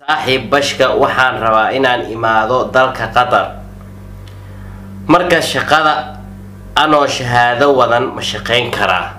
saaxiib bashka waxaan rabaa inaan imaado dalka qatar marka shaqada anoo shahaado wadan ma shaqayn karaa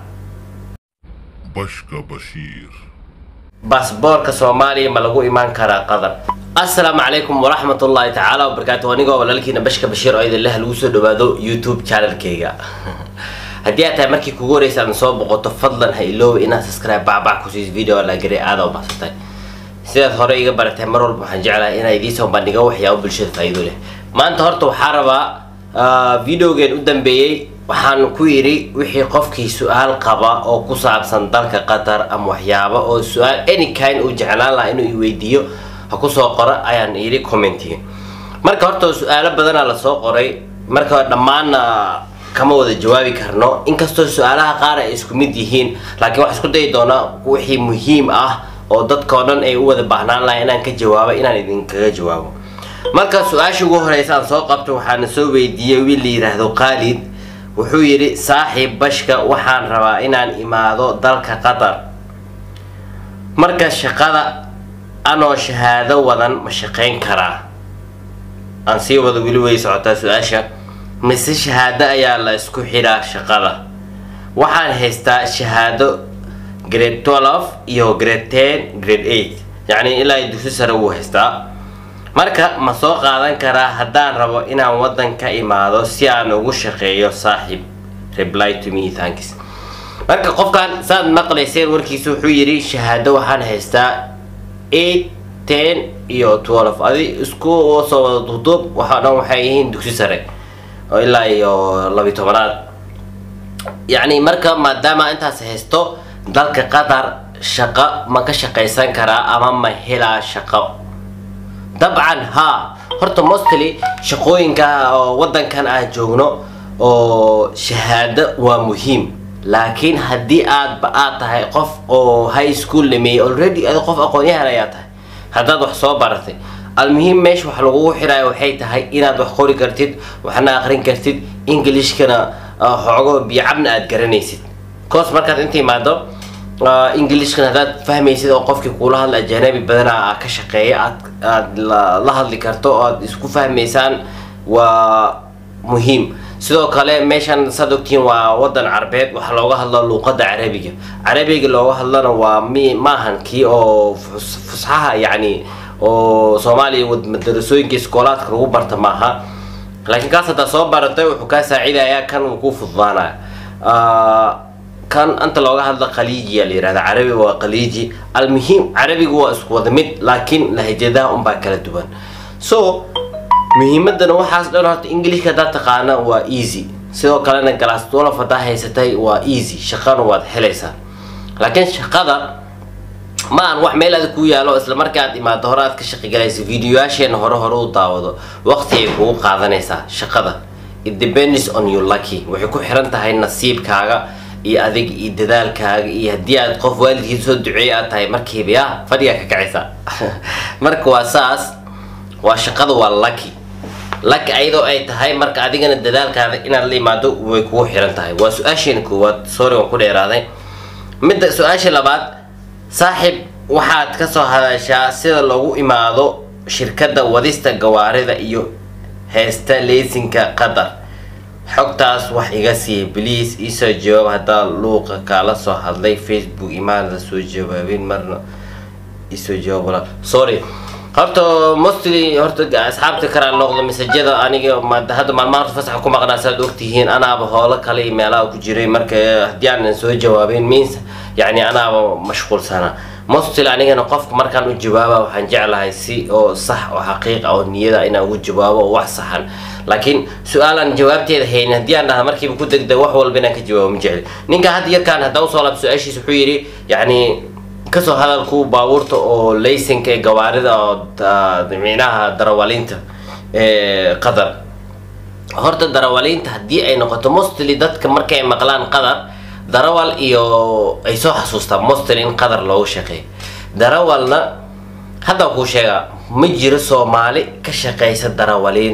Bashka Bashir. baasboorka soomaaliya ma lagu imaan karaa qatar assalaamu calaykum waraxmatullaahi tacaala wabarakaatu anigoo walaalkiina bashka bashiir oo idin leh lagu soo dhawaado youtube channelkayga haddii aad tahay markii kugu horeysa aad soo boqoto fadlan ha ilooba inaad subscribe bacbac ku siis video la garay aada u baxsatay sidaad hore iga baratay mar walba waxaan jeclahay inaan idiin soo bandhigo waxyaabo bulshada faa'iido leh maanta horta waxaa rabaa videogeen u dambeeyey waxaan ku yidhi wixii qofkii su-aal qaba oo ku saabsan dalka qatar ama waxyaabo oo su-aal any kind uu jeclaan lahaa inuu iweydiiyo ha kusoo qoro ayaan yidhi commentiga marka horta su-aalo badanaa lasoo qoray marka dhammaanna kama wada jawaabi karno inkastoo su-aalaha qaar ay isku mid yihiin laakiin waxaan isku dayi doonaa wixii muhiim ah oo dadkao dhan ay u wada baahnaan lahay inaan ka jawaabo inaan idinkaga jawaabo marka su-aasha ugu horeysa aan soo qabto waxaana soo weydiiyey wiil la yidhaahdo khaalid wuxuu yidhi saaxiib bashka waxaan rabaa inaan imaado dalka qatar marka shaqada anoo shahaado wadan ma shaqayn karaa aan sii wada weli way socotaa su-aasha mise shahaado ayaa la isku xidhaa shaqada waxaan haystaa shahaado grade twelve iyo grade ten grade eight yacni ilaa dugsi sare wuu haystaa marka ma soo qaadan karaa haddaan rabo inaan waddan ka imaado si aan ugu shaqeeyo saaxiib reply to me thanks marka qofkan saad maqlayseen warkiisa wuxuu yidhi shahaado waxaan haystaa eight ten iyo twelve adi isku soo wada duuduub waxaa dhan waxay yihiin dugsi sare oo ilaa iyo labi tobanaad yacni marka maadaama intaas haysto dalka qatar shaqo ma ka shaqaysan karaa ama ma helaa shaqo dabcan haa horta mostly shaqooyinka oo wadankan aan joogno oo shahaado waa muhiim laakiin haddii aadba aad tahay qof oo high school dhameeyey already adi qof aqoon-yahan ayaa tahay haddaad wax soo baratay almuhiim meesha wax lagugu xidhayo waxay tahay inaad wax qori kartid waxna aqrin kartid englishkana xoogo biyocabna aad garanaysid coos markaad inta imaado englishkan haddaad fahmaysid oo qofkii kuula hadla ajanabi badanaa ka shaqeeya aad aad la hadli karto oo aad isku fahmaysaan waa muhiim sidoo kale meeshan saad ogtihiin waa wadan carbeed waxaa looga hadla luuqada carabiga carabiga looga hadlana waa mi maahan kii oo fusxaha yacni oo soomaaliya madarasooyinka iskoolaadka lagu barta maaha laakiin kaas haddaad soo baratay wuxuu kaa saacidayaa kan uu ku fududaanaya kan anta looga hadla khaliijiya la yihahda carabi waa khaliiji almuhiim carabigu waa isku wada mid laakiin lahajadaha unbaa kala duwan so muhiimadana waxaas dhan horta englishka haddaad taqaana waa easy sidoo kalena galaas dolof haddaa haysatay waa easy shaqana waad helaysaa laakiin shaqada ma aan wax meel aad ku yaalo isla marka aad imaado hore aad ka shaqogalaysa videoyaasheena hore hore u daawado waqti ay kugu qaadanaysaa shaqada it depends on your lucky waxay ku xiran tahay nasiibkaaga iyo adig iyo dadaalkaaga iyo haddii aad qof waalidkiisa soo duceeyay aad tahay markiiba ya fadhigaa ka kacaysa marka waa saas waa shaqada waa lucky lucky ayadoo ay tahay marka adigana dadaalkaada inaad la imaado way kugu xiran tahay waa su-aasheena koowaad sorry waan ku dheeraaday midda su-aasha labaad saaxiib waxaad kasoo hadashaa sida loogu imaado shirkadda wadista gawaarida iyo heesta leysinka qatar xogtaas wax iga siiya bliis iisoo jawaab haddaa luuqa kaala soo hadlay facebook imaanada soo jawaabin marna isoo jawaab sorry horta mostly horta asxaabta karaan noqdo masajada aniga hadda maalmaha horta fasaxa ku maqnaa saad ogtihiin anaaba howlo kale iyo meelaha ku jiray marka haddii aanan soo jawaabin means yacni anaaba mashquulsana mostly anigana qofka markaan u jawaaba waxaan jeclahay si oo sax oo xaqiiq oo niyada inaan ugu jawaabo oo wax saxan laakiin su-aalaan jawaabteeda haynin haddii aan dhaha markiiba ku degda wax walba inaan ka jawaabo ma jecli ninka hadda yarkaan haddaan usoo laab su-aashiis wuxuu yidhi yacni kasoo hadalku baabuurta oo laysanka ee gawaarida oo micnaha darawaliinta ee qatar horta darawaliinta haddii ay noqoto mostly dadka markay maqlaan qatar darawal iyo ay soo xasuustaan mostly in qatar loogu shaqeeyo darawalna hadda kuu sheegaa ma jiro soomaali ka shaqeysa darawaliin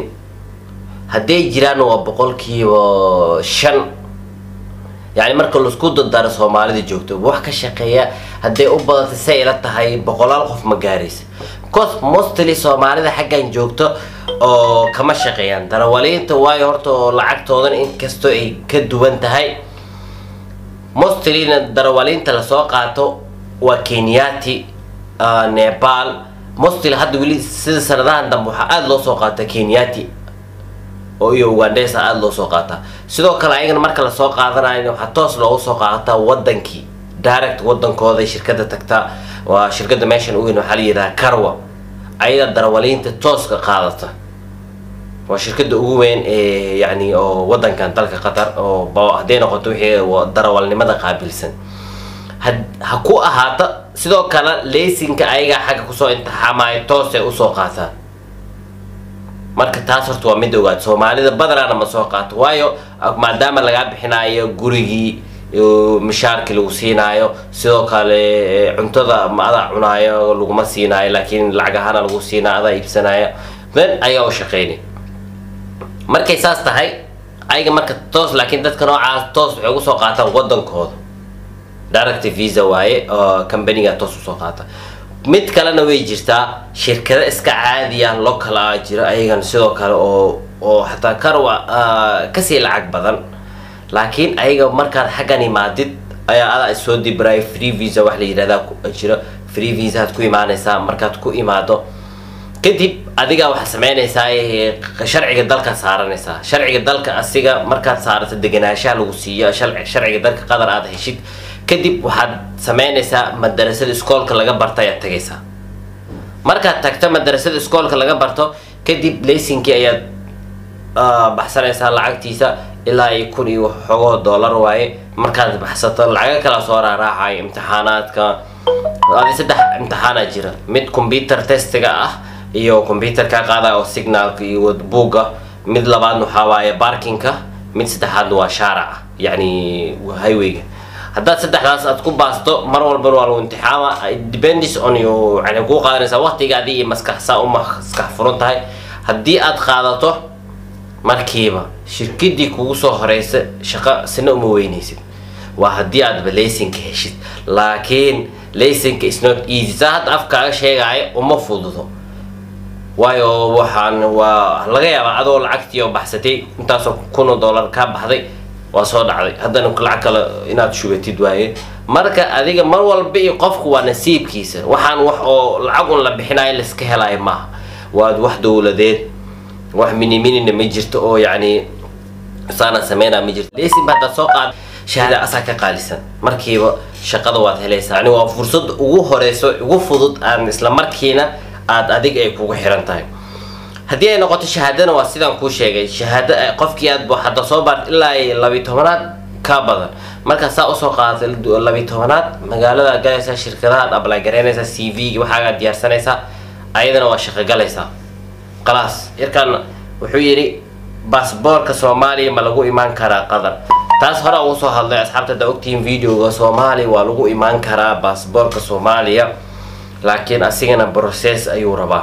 hadday jiraan waa boqolkiiba shan yani marka laisku dardaro soomaalida joogto wax ka shaqeeya hadday u badatay say ila tahay boqolaal qof ma gaaraysa cos mostly soomaalida xaggan joogto oo kama shaqeeyaan darawaliinta waayo horta oo lacagtoodan inkastoo ay ka duwan tahay mostlyna darawaliinta lasoo qaato waa kenyati nepal mostly hadda weli sida sanadahan dambe waxaa aada loo soo qaata kenyati oo iyo ugandhesa aada loo soo qaataa sidoo kale ayagana marka lasoo qaadanayo waxaa toos loogu soo qaadataa wadankii direct wadankooda shirkada tagtaa waa shirkada meeshan uweyn waxaa la yidhaha carwa ayada darawaliinta tooska qaadata waa shirkada ugu weyn ee yani oo wadankan dalka qatar oo hadday noqoto wixii darawalnimada qaabilsan ha ku ahaata sidoo kale leysinka ayagaa xagga kusoo intixaamayo toosay usoo qaataan marka taas horta waa mid ogaad soomaalida badanaana ma soo qaato waayo maadaama lagaa bixinayo gurigii mishaarkii lagu siinaayo sidoo kale cuntada ma adaa cunaayo laguma siinaayo laakiin lacag ahaana lagu siinaayo adaa iibsanaayo then ayaa u shaqeynay markay saas tahay ayaga marka toos laakiin dadka noocaas toos waxay ugu soo qaataan wadankooda direct visa waaye oo companiga toos usoo qaata mid kalena way jirtaa shirkado iska caadiya local ah jira ayagana sidoo kale oo oo xataa karwa kasii lacag badan laakiin ayaga markaad xaggan imaadid ayaa adaa soo dibraay free visa wax la yidhahdaa jira free visa aad ku imaanaysaa markaad ku imaado kadib adigaa waxaa sameynaysaa sharciga dalka saaranaysaa sharciga dalka asiga markaad saarato deganaanshaha lagu siiyo sharciga dalka qadar aad heshid kadib waxaad sameynaysaa madarasada iskoolka laga barta ayaad tagaysaa markaad tagto madarasada iskoolka laga barto kadib laysinkii ayaad baxsanaysaa lacagtiisa ilaa iyo kun iyo xogoo dollar waaye markaad baxsato lacaga kala soo raaraacayo imtixaanaadka adi saddex imtixaana jira mid computer testiga ah iyo computer kaa qaada oo signalka iyo buugga mid labaadna waxaa waaye barkinka mid saddexaadna waa shaaraca yacni highwayga haddaad saddexdaas aad ku baasto mar walbana waa lagu imtixaama depends on you yani kuu qaadanaysaa waqtigaadi iyo maskaxsaa u maskax furan tahay haddii aad qaadato markiiba shirkadii kugu soo horeysa shaqo sina uma weynaysid waa haddii aadba laysinka heshid laakiin laysinka is not easy saa hadda afkaaga sheegaayo uma fududo waayo waxaan waa laga yaabaa adoo lacagtii oo baxsatay intaasoo kun oo dollar kaa baxday waa soo dhacday haddana lacag kale inaad shubatid waaye marka adiga mar walba iyo qofku waa nasiibkiisa waxaan wax oo lacag un la bixinayo laiska helayo maaha waa wax dowladeed wax miniminina ma jirto oo yacni saana sameynaa ma jirto lesinba haddaad soo qaad shahaada asaa ka qaalisan markiiba shaqada waad helaysaa yani waa fursad ugu horeyso ugu fudud aan isla markiina aad adig ay kugu xiran tahay haddii ay noqoto shahaadana waa sidaan kuu sheegay shahaado qofkii aad hadda soo baart ilaa labiyi tobanaad ka badan markaa saa usoo qaadatay labiyi tobanaad magaalada galaysaa shirkadahaad ablay garaynaysaa c v waxaagaa diyaarsanaysaa ayadana waa shaqo galaysaa khalaas yarkan wuxuu yidhi baasboorka soomaaliya ma lagu imaan karaa qatar taas hore ugu soo hadlay asxaabta haddaa ogtihiin videoga soomaaliya waa lagu imaan karaa baasboorka soomaaliya laakiin asigana process ayuu rabaa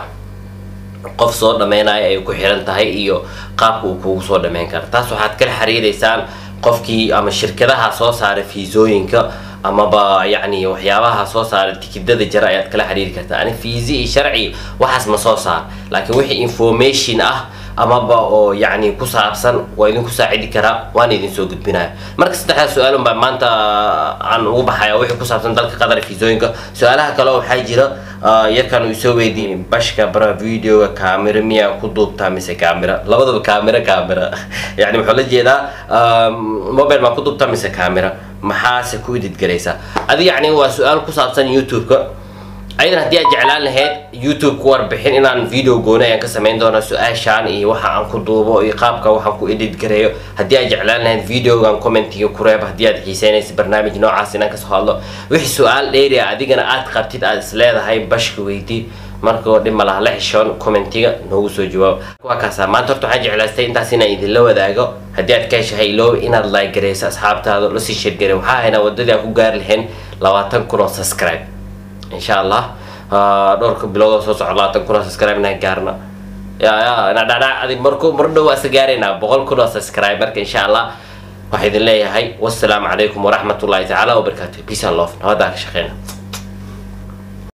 qof soo dhameynayo ay ku xiran tahay iyo qaabka uu kugu soo dhameyn kara taas waxaad kala xiriireysaan qofkii ama shirkadaha soo saaray fiisooyinka amaba yacni waxyaabaha soo saaray tikidada jara ayaad kala xiriiri kartaa ani fiisi iyo sharci waxaas ma soo saar laakiin wixii information ah amaba oo yacni ku saabsan waa idinku saacidi karaa waana idin soo gudbinaya marka saddexdaas su-aalun baa maanta aan ugu baxaya wixii ku saabsan dalka qatar fiisooyinka su-aalaha kale waxaa jira yarkan uu soo weydiiyey bashka bara videoga kaamira miyaa ku duubtaa mise kaamira labadaba kaamira kaamira yani muxuu la jeedaa mobile maa ku duubtaa mise kaamira maxaase ku ididgaraysaa adi yacni waa su-aal ku saabsan youtube-ka ayadan haddii aad jeclaan lahayd youtube ku warbixin inaan video gooni ayaan ka samayn doona su-aashaan iyo waxa aan ku duubo iyo qaabka waxaan ku edit gareeyo haddii aad jeclaan lahayd videogan commentiga ku reeb haddii aad xiiseynaysa barnaamij noocaas inaan kasoo hadlo wixii su-aal dheeri ah adigana aad qabtid aad is leedahay bashka weydii markoo dhib ma laha la xishoon commentiga noogu soo jawaab waa kaasa maanta horta waxaan jeclaystay intaas inaan idinla wadaago haddii aad ka heshahay iloob inaad like gareyso asxaabtaada lasii sheergarey waxaa haynaa wadadii aan ku gaari lahayn labaatan kun oo subscribe insha allah dhowrka bilood oo soo socda labaatan kun oo subscribe inaan gaarna ya ya ina dhadhac adi marku mar dhow waa isa gaaraynaa boqol kun oo subscribe marka insha allah waxaa idin leeyahay wassalaamu calaykum waraxmatullahi tacaala wabarakaatu peace and love nabadaa ka shaqeyna